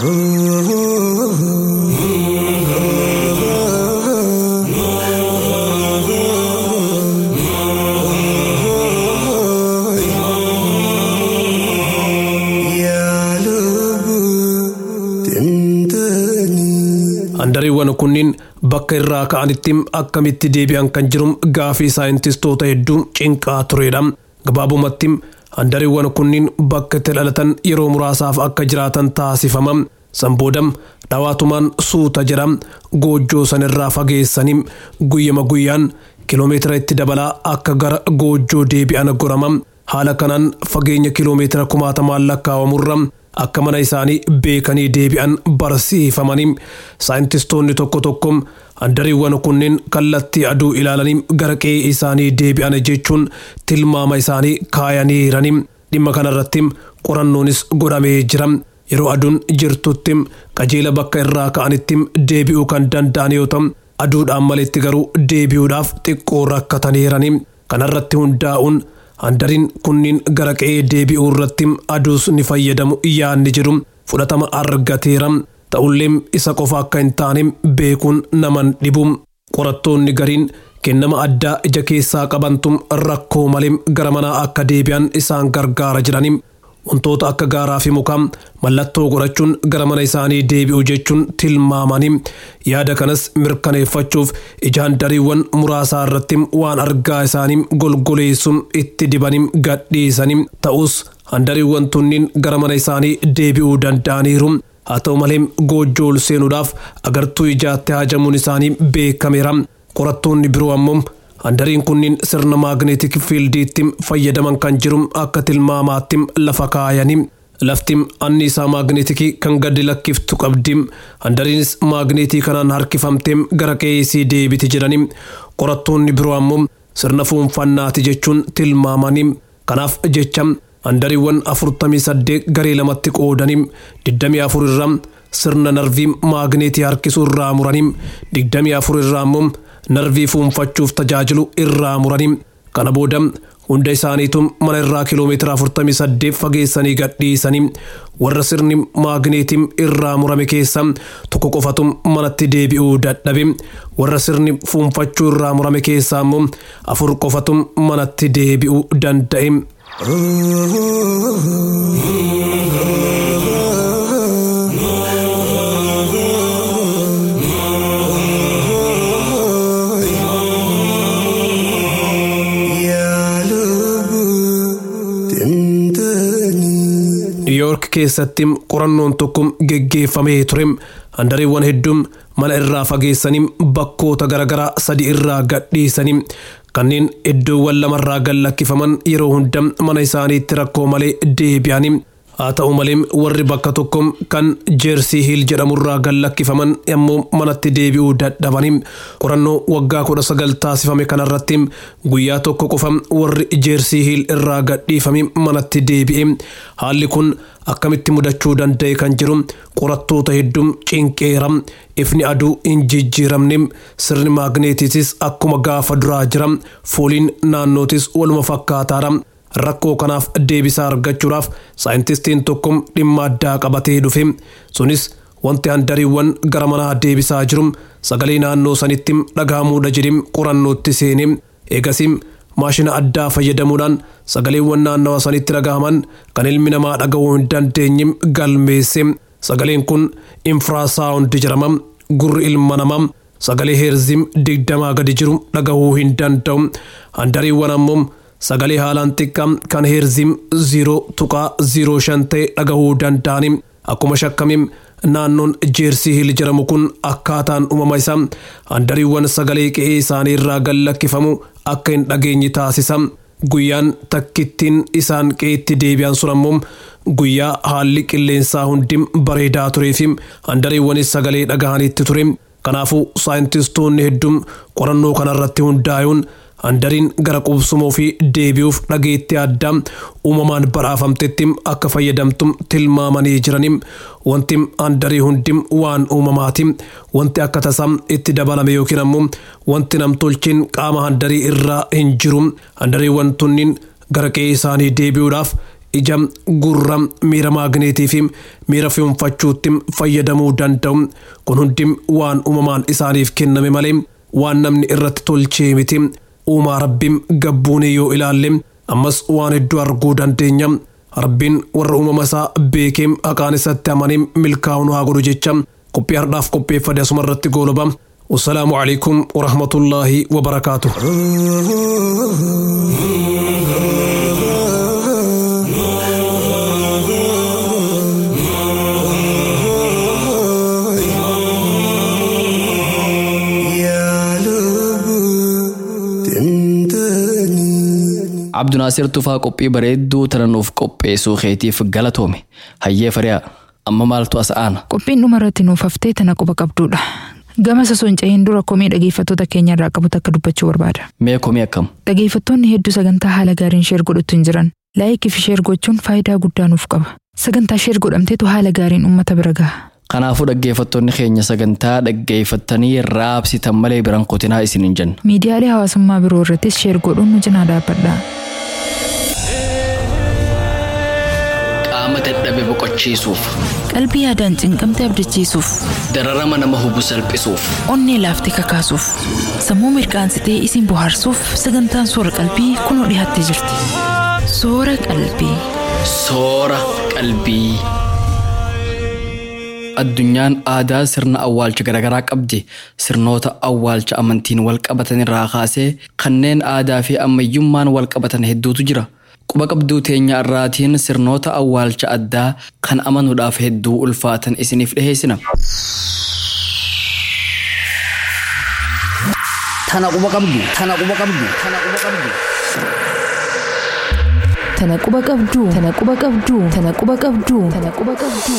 Speaker 8: Handariiwwan kunniin bakka irraa ka'anitti akkamitti deebi'an kan jiru gaafii saayintistoota hedduu cinqaa turedha. Gabaabumatti handariiwwan kunniin bakka itti dhalatan yeroo muraasaaf akka jiraatan taasifama. San booda dhawaatumaan suuta jedha goojjoo sanirraa fageessanii guyyama guyyaan kiloomeetira itti dabalaa akka gara goojjoo deebi'an gorama. Haala kanaan fageenya kiloomeetira kumaatamaan lakkaawamurra akka mana isaanii beekanii deebi'an barsiifamanii saayintistoonni tokko tokko handariiwwan kunneen kallattii aduu ilaalanii gara qe'ee isaanii deebi'an jechuun tilmaama isaanii kaayaniiranii dhimma kanarratti qorannoonis godhamee jira. Yeroo aduun jirtutti qajeela bakka irraa ka'anitti deebi'uu kan danda'an yoo ta'u aduudhaan maletti garuu deebi'uudhaaf xiqqoo rakkataniiranii kanarratti hundaa'uun handariin kunniin gara qe'ee deebi'uu irratti aduus ni fayyadamu yaanni jedhu fudhatama argateera ta'ullee isa qofa akka hin taane beekuun naman dhibu qorattoonni gariin kennama addaa ija keessaa qabantu rakkoo malee gara manaa akka deebi'an isaan gargaara jedhanii wantoota akka gaaraa fi mukaa mallattoo godhachuun gara mana isaanii deebi'u jechuun tilmaamanii yaada kanas mirkaneeffachuuf ija handariiwwan muraasaa irratti waan argaa isaanii golgoleessuun itti dibanii gadhiisanii ta'us handariiwwan tunniin gara mana isaanii deebi'uu danda'aniiru. Haa ta'u malee goojjoo ol seenuudhaaf agartuu ijaatti hajamuun isaanii beekameera. Qorattoonni biroo ammoo handariin kunniin sirna maagneetik fiildiitti fayyadaman kan jiru akka tilmaamaatti lafa kaayanii lafti anniisaa maagneetikii kan gadi lakkiftu qabdi handariinis maagneetii kanaan harkifamtee gara qe'eesii deebiti jedhanii qorattoonni biroo ammoo sirna fuunfannaati jechuun tilmaamanii kanaaf jecha handariiwwan afurtamii saddeet garee lamatti qoodanii digdamii afur irraa sirna narvii maagneetii harkisuu irraa muranii digdamii afur irraa ammoo narvii fuunfachuuf tajaajilu irraa muranii kana booda hunda isaaniitu mana irraa kiloomeetira 48 fageessanii gadhiisanii warra sirni maagneetii irraa murame keessa tokko qofatu manatti deebi'uu dadhabe warra sirni fuunfachuu irraa murame keessaa immoo afur qofatu manatti deebi'uu danda'e. Niiyoork keessatti qorannoon tokko geggeeffamee ture. Handariiwwan hedduun mana irraa fageessanii bakkoota garaagaraa sadi irraa gadhiisanii kanneen iddoowwan lamarraa gad lakkifaman yeroo hunda mana isaaniitti rakkoo malee deebi'anii. Haa ta'u malee warri bakka tokko kan jeersii hiil jedhamurraa gad lakkifaman ammoo manatti deebi'uu dadhabanii qorannoo waggaa kudha sagal taasifame kanarratti guyyaa tokko qofa warri jeersii hiil irraa gadhiifame manatti deebi'e haalli kun akkamitti mudachuu danda'e kan jiru qorattoota hedduu cinqeera ifni aduu hin jijjiiramne sirni maagneetiitis akkuma gaafa duraa jira fooliin naannootis waluma fakkaataadha. rakkoo kanaaf deebisaa argachuudhaaf saayintistiin tokko dhimma addaa qabatee dhufe sunis wanti handariiwwan gara manaa deebisaa jiru sagalee naannoo sanitti dhagahamuudha jedhee qorannootti seene eegasii maashina addaa fayyadamuudhaan sagaleewwan naannawa sanitti dhagahaman kan ilmi namaa dhagahuu hin dandeenye galmeesse sagaleen kun infiraasaawundi jedhama gurri ilma namaa sagalee heerzim digdamaa gadi jiru dhagahuu hin danda'u handariiwwan ammoo sagalee haalaan xiqqaa kan heerzim ziiroo tuqaa ziiroo shan ta'e dhagahuu danda'ani akkuma shakkame naannoon jeersii hiil jedhamu kun akkaataan uumama isaa handariiwwan sagalee qe'ee isaanii irraa gad lakkifamu akka hin dhageenye taasisa guyyaan takkittiin isaan qe'eetti deebi'an sun ammoo guyyaa haalli qilleensaa hundi bareedaa turee fi handariiwwanis sagalee dhagahanitti ture kanaafuu saayintistoonni hedduun qorannoo kanarratti hundaa'uun handariin gara qubsumoo fi deebi'uuf dhageettii addaa uumamaan badhaafamtetti akka fayyadamtu tilmaamanii jiranii wanti handarii hundi waan uumamaati wanti akka tasaa itti dabalame yookiin ammoo wanti namtolcheen qaama handarii irraa hin jiru handariiwwan tunniin gara qe'ee isaanii deebi'uudhaaf ija gurra miira maagneetii fi miira fiunfachuutti fayyadamuu danda'u kun hundi waan uumamaan isaaniif kenname malee waan namni irratti tolchee miti uumaa rabbiin gabbuunee yoo ilaalle ammas waan hedduu arguu dandeenya rabbiin warra uumama isaa beekee haqaan isatti amanee milkaa'uun haa godhu jecha qophii har'aaf qopheeffate asuma irratti goolaba والسلام عليكم ورحمة الله وبركاته
Speaker 2: Abdunaasir Tufaa qophii bareedduu tana nuuf qopheessuu keetiif galatoome. Hayyee fariyaa amma maaltu as aana?
Speaker 3: Qophiin dhuma irratti nuuf haftee tana quba qabdudha. Gama sosonca'een dura komii dhageeffattoota keenya irraa qabu takka dubbachuu barbaada.
Speaker 2: Mee komii akkam?
Speaker 3: Dhageeffattoonni hedduu sagantaa haala gaariin sheer godhatu hin jiran. Laayikii fi sheer gochuun faayidaa guddaa nuuf qaba. Sagantaa sheer godhamteetu haala gaariin uummata bira gaha.
Speaker 2: Kanaafuu dhaggeeffattoonni keenya sagantaa dhaggeeffatanii raabsitan malee biran kutinaa isin hin jenna.
Speaker 3: Miidiyaalee hawaasummaa biroo irrattis sheer godhuun nu cinaa dhaabbadha.
Speaker 2: Qaama dadhabe boqochiisuuf,
Speaker 3: Qalbii yaadaan cinqamte abdachiisuuf,
Speaker 2: dararama nama hubu salphisuuf,
Speaker 3: onnee laaftee kakaasuuf, sammuu mirqaansitee isin bohaarsuuf sagantaan soora qalbii kunoo dhiyaattee jirti. Soora qalbii.
Speaker 2: soora qalbii. Addunyaan aadaa sirna awwaalcha garaagaraa qabdi. Sirnoota awwaalcha amantiin wal qabatan irraa kaasee kanneen aadaa fi ammayyummaan wal qabatan hedduutu jira. Quba qabduu teenya irraatiin sirnoota awwaalcha addaa kan amanuudhaaf hedduu ulfaatan isiniif dhiheessina.
Speaker 6: Tana quba qabdu. Tana quba qabdu. Tana quba qabdu.
Speaker 3: Tana quba qabduu. Tana quba qabduu. Tana quba qabduu. Tana quba qabduu.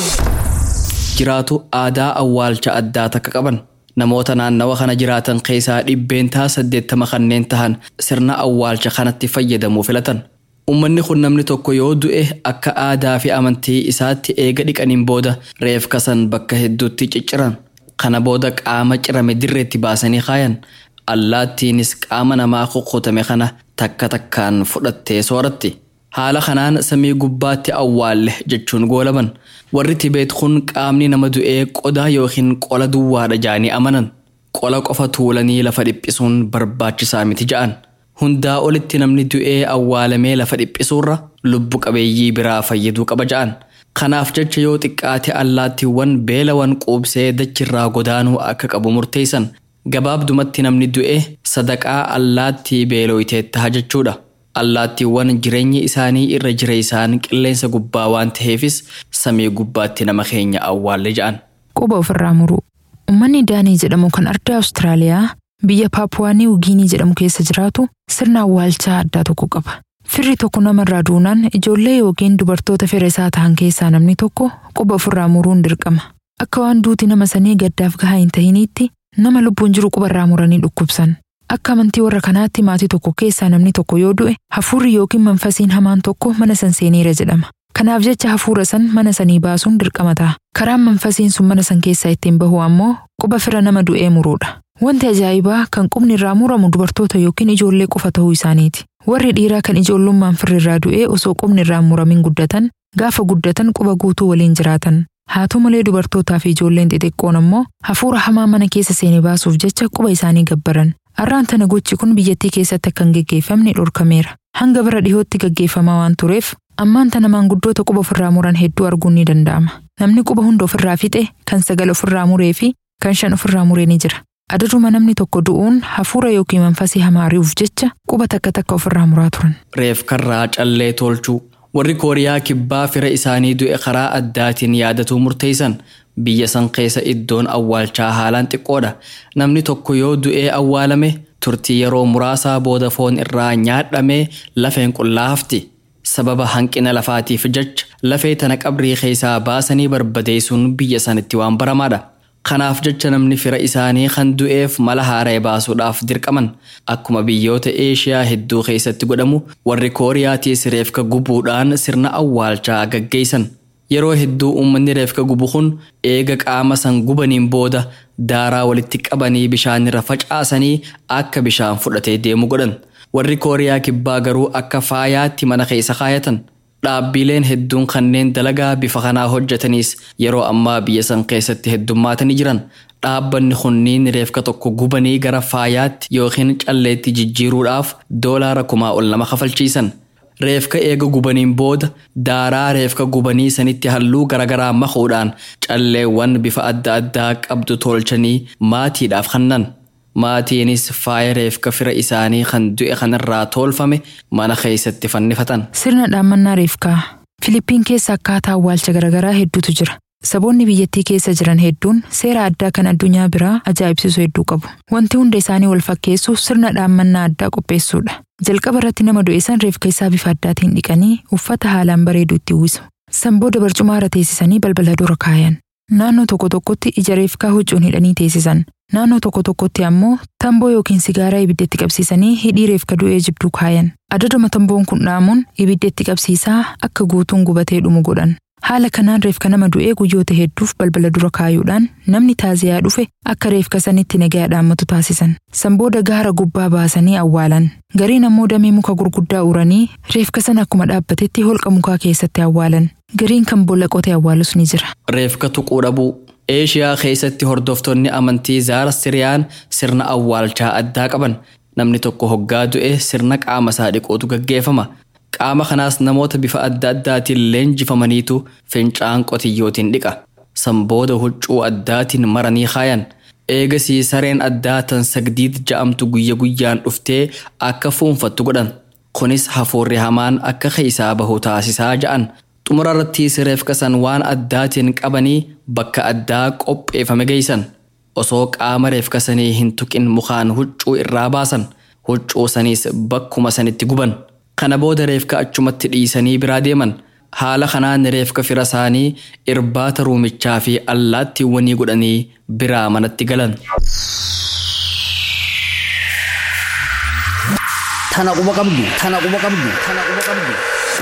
Speaker 2: Jiraatu aadaa awwaalcha addaa takka qaban. Namoota naannawa kana jiraatan keessaa dhibbeentaa saddeettama kanneen tahan sirna awwaalcha kanatti fayyadamuu filatan. Uummanni kun namni tokko yoo du'e akka aadaa fi amantii isaatti eega dhiqaniin booda reef kasan bakka hedduutti cicciran. Kana booda qaama cirame dirreetti baasanii kaayan. Allaattiinis qaama namaa kukkutame kana takka takkaan fudhattee sooratti. Haala kanaan samii gubbaatti awwaalle jechuun goolaban. Warri Tibeet kun qaamni nama du'ee qodaa yookiin qola duwwaadha ja'anii amanan. Qola qofa tuulanii lafa dhiphisuun barbaachisaa miti ja'an. Hundaa olitti namni du'ee awwaalamee lafa dhiphisuurra lubbu qabeeyyii biraa fayyaduu qaba ja'an. Kanaaf jecha yoo xiqqaate allaattiiwwan beelawan quubsee dachirraa godaanuu akka qabu murteessan. Gabaabdumatti namni du'e sadaqaa allaattii beelooyitee taha jechuudha. Allaattiiwwan jireenyi isaanii irra jira isaan qilleensa gubbaa waan ta'eefis samii gubbaatti nama keenya awwaalle ja'an.
Speaker 3: Quba ofirraa muruu. Uummanni Daanii jedhamu kan ardaa Awustiraaliyaa biyya Paapuwaanii Ugiinii jedhamu keessa jiraatu sirna awwaalchaa addaa tokko qaba. Firri tokko namarraa duunaan ijoollee yookiin dubartoota fira isaa ta'an keessaa namni tokko quba ofirraa muruun dirqama. Akka waan duuti nama sanii gaddaaf gahaa hin tahiniitti nama lubbuun jiru qubarraa muranii dhukkubsan. Akka amantii warra kanaatti maatii tokko keessaa namni tokko yoo du'e hafuurri yookiin manfasiin hamaan tokko mana san seeneera jedhama. Kanaaf jecha hafuura san mana sanii baasuun dirqama ta'a. Karaan manfasiin sun mana san keessaa ittiin bahu ammoo quba fira nama du'ee muruudha. Wanti ajaa'ibaa kan qubni irraa muramu dubartoota yookiin ijoollee qofa ta'uu isaaniiti. Warri dhiiraa kan ijoollummaan firri irraa du'ee osoo qubni irraa muramin guddatan gaafa guddatan quba guutuu waliin jiraatan. Haa ta'u malee dubartootaa fi ijoolleen xixiqqoon ammoo hafuura hamaa mana keessa seenee baasuuf jecha quba isaanii gabbaran. Arraan tana gochi kun biyyattii keessatti akka hin geggeeffamne dhorkameera. Hanga bara dhihootti geggeeffamaa waan tureef ammaan tana maanguddoota quba ofirraa muran hedduu arguun ni danda'ama. Namni quba hunda ofirraa fixe kan sagal ofirraa muree fi kan shan ofirraa muree ni jira. Adaduma namni tokko du'uun hafuura yookiin manfasii hamaa ari'uuf jecha quba takka takka ofirraa muraa turan.
Speaker 2: Reef karraa callee tolchuu. Warri Kooriyaa kibbaa fira isaanii du'e karaa addaatiin yaadatuu murteessan biyya san keessa iddoon awwaalchaa haalaan xiqqoodha. Namni tokko yoo du'ee awwaalame turtii yeroo muraasaa booda foon irraa nyaadhamee lafeen qullaa hafti. Sababa hanqina lafaatiif jecha lafee tana qabrii keessaa baasanii barbadeessuun biyya sanitti waan baramaadha. Kanaaf jecha namni fira isaanii kan du'eef mala haaree baasuudhaaf dirqaman akkuma biyyoota Eeshiyaa hedduu keessatti godhamu warri Kooriyaatiis reefka gubuudhaan sirna awwaalchaa gaggeessan. Yeroo hedduu uummanni reefka gubu kun eega qaama san gubaniin booda daaraa walitti qabanii bishaanirra facaasanii akka bishaan fudhatee deemu godhan. Warri Kooriyaa kibbaa garuu akka faayaatti mana keessa kaayatan. Dhaabbileen hedduun kanneen dalagaa bifa kanaa hojjetanis yeroo ammaa biyya san keessatti heddummaatanii jiran. Dhaabbanni kunniin reefka tokko gubanii gara faayaatti yookiin calleetti jijjiiruudhaaf doolaara kumaa ol nama kafalchiisan. Reefka eega gubaniin booda daaraa reefka gubanii sanitti halluu garaagaraa makuudhaan calleewwan bifa adda addaa qabdu tolchanii maatiidhaaf kennan. Maatiinis faaya reefka fira isaanii kan du'e kanarraa tolfame mana keessatti fannifatan.
Speaker 3: Sirna dhaammannaa reefkaa Filiippiin keessa akkaataa awwaalcha garaagaraa hedduutu jira. Saboonni biyyattii keessa jiran hedduun seera addaa kan addunyaa biraa ajaa'ibsiisu hedduu qabu. Wanti hunda isaanii wal fakkeessu sirna dhaammannaa addaa qopheessuudha. Jalqaba irratti nama du'e san reefka isaa bifa addaatiin dhiqanii uffata haalaan bareedu itti uwwisu. San booda barcuma irra teessisanii balbala dura kaayan. Naannoo tokko tokkotti ija reefkaa huccuun hidhanii teessisan. Naannoo tokko tokkotti ammoo tamboo yookiin sigaaraa ibiddatti qabsiisanii hidhii reefka du'ee jibduu kaayan. Adaduma tamboon kun dhaamuun ibiddatti qabsiisaa akka guutuun gubatee dhumu godhan. Haala kanaan reefka nama du'ee guyyoota hedduuf balbala dura kaayuudhaan namni taaziyaa dhufe akka reefka sanitti nagaa dhaammatu taasisan. San booda gaara gubbaa baasanii awwaalan. Gariin ammoo damee muka gurguddaa uranii reefka sana akkuma dhaabbatetti holqa mukaa keessatti awwaalan. Gariin kan boolla qotee awwaalus ni jira.
Speaker 2: Reefka tuquu dhabuu. Eeshiyaa keessatti hordoftoonni amantii zaara siriyaan sirna awwaalchaa addaa qaban. Namni tokko hoggaa du'e sirna qaama isaa dhiquutu gaggeeffama. Qaama kanaas namoota bifa adda addaatiin leenjifamaniitu fincaan qotiyyootiin dhiqa. San booda huccuu addaatiin maranii kaayan. Eegasii sareen addaa tan sagdiid ja'amtu guyya guyyaan dhuftee akka fuunfattu godhan. Kunis hafuurri hamaan akka keessaa bahu taasisaa ja'an. Xumura irrattis reefka san waan addaatiin qabanii bakka addaa qopheeffame geessan. Osoo qaama reefka sanii hin tuqin mukaan huccuu irraa baasan. Huccuu saniis bakkuma sanitti guban. Kana booda reefka achumatti dhiisanii biraa deeman. Haala kanaan reefka fira isaanii irbaata ruumichaa fi allaattiiwwanii godhanii biraa manatti galan.
Speaker 6: Tana quba qabdu. Tana quba qabdu. Tana quba qabdu.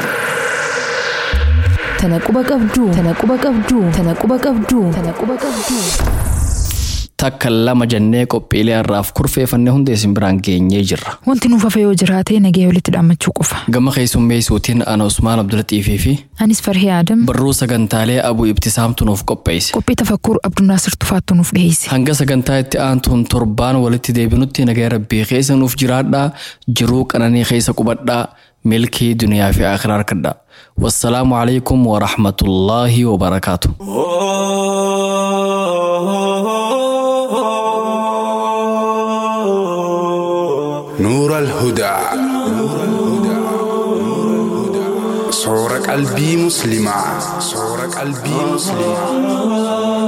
Speaker 3: Tana quba qabduu. Tana quba qabduu. Tana quba qabduu. Tana quba qabduu.
Speaker 2: Takka lama jennee qophiilee har'aaf kurfeeffannee hundee isin biraan geenyee jirra.
Speaker 3: Wanti nuuf hafe yoo jiraate nagee walitti dhaammachuu qofa.
Speaker 2: Gama keessummeessuutiin ana Usmaan Abdulaxiifii fi
Speaker 3: Anis Farhii Adam
Speaker 2: barruu sagantaalee Abuu Ibtisaamtu nuuf qopheesse.
Speaker 3: qophii tafakkuur Abdunnaasir Tufaattu nuuf dhiyeesse.
Speaker 2: Hanga sagantaa itti aantuun torbaan walitti deebinutti nagaa rabbii keessa nuuf jiraadhaa jiruu qananii keessa qubadhaa milkii duniyaa fi akhiraa harkadhaa. Wassalaamu alaikum wa rahmatullaahi wa barakaatu.
Speaker 9: نور الهدى صور قلبي مسلمة صور قلبي مسلمة